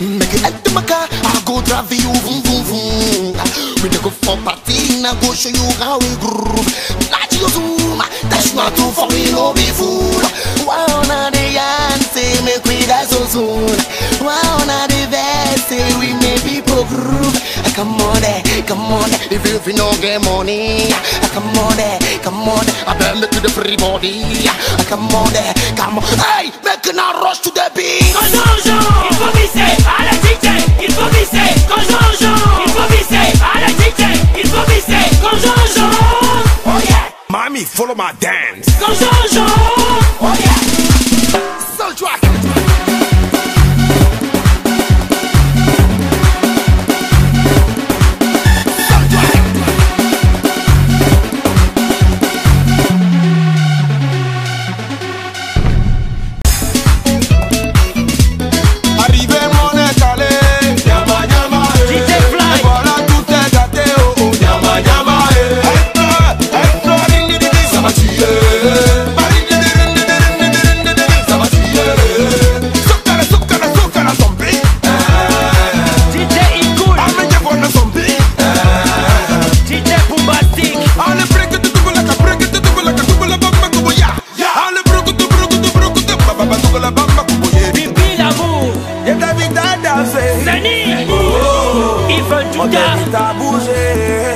Make it enter my car, I go drive you, vroom, vroom, vroom. We dey go for party, I go show you how we groove. Not you zoom, that's not too for me, no be fool. Why on the yarn say make we die so soon? Why on the best say we may be pro groove? Ah, Come on there, come on there, if you, if you no get money. Ah, Come on there, come on there, I better make you the free body. Ah, Come on there, come on, hey, make it not rush to the beat. Quand Jean-Jean, il faut visser à la DJ, il faut visser. Quand Jean-Jean, il faut visser à la DJ, il faut visser. Quand Jean-Jean, oh yeah. Mommy, follow my dance. Quand Jean-Jean, oh yeah. Soul track. Arrivé mon étalé, nyama nyama eh. DJ Fly. Et voilà tout est gâté oh oh nyama nyama eh. Extra, extra ding ding ding ding, ça va tuer. Ah, ding ding ding ding ding ding ding ding ding, ça va tuer. Sukara sukara sukara zombie, DJ Icool, amenye bona zombie. DJ Bombastic, Ale break it to like a break it to like a double bamba kubo ya. Ale broke it to broke it to broke it to baba baba double bamba kubo ye. Bibi Lamour, Y'a David à danser. Sani, Yves On Douda, t'invite à bouger.